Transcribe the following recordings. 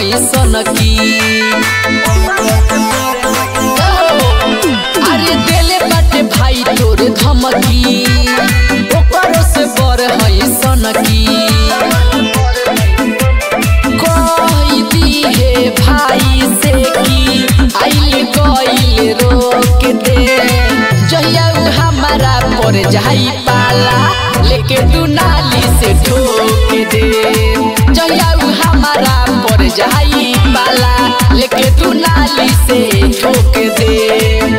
हई सनकी अरे देले बाटे भाई तोरे धमकी ओकरो से बर हई सनकी कही दी हे भाई से की आइल गइल रोक दे जहिया उ हमारा पर जाई पाला लेके तू नाली से ठोक दे जहिया उ हमारा पर जाई पाला लेके तू नाली से ठोक दे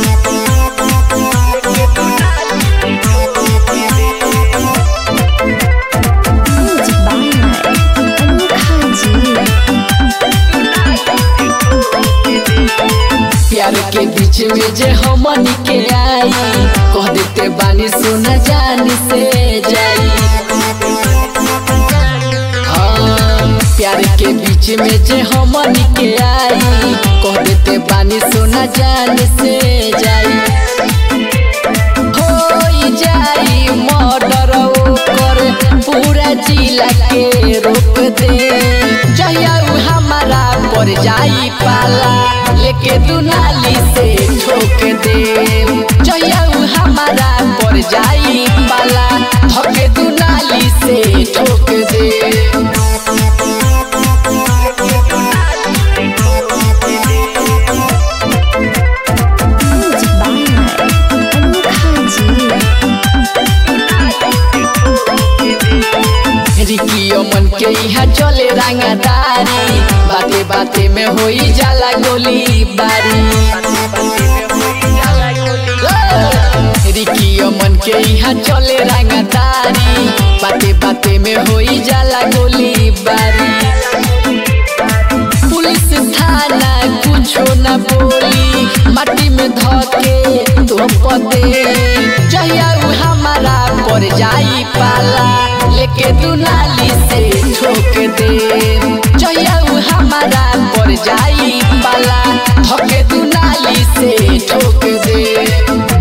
Music by Anukha Ji. प्यार के बीच में जे हमन के आई कह देते बानी सुना जान से जाई हाँ, प्यार के बीच में जे हमन के आई कह देते बानी सुना जान से जाई होई जाई मर्डर ओकर पूरा जिला के रोक दे जहिया उ हमारा पर जाई पाला लेके तू नाली से ठोक दे जहिया उ हमारा पर जाई पाला धके तू नाली से ठोक दे Music by Anukha Ji. रिकियो मन के यहाँ चले रंगदारी बाते बाते में होई जाला गोली बारी रिकियो मन के यहाँ चले रंगदारी बाते बाते में होई जाला गोली बारी पुलिस थाना कुछो न बोली माटी में धके धोप दे जहिया उ हमारा पर जाई पाला लेके तू नाली से ठोक दे जहिया उ हमारा पर जाई पाला धके तू नाली से ठोक दे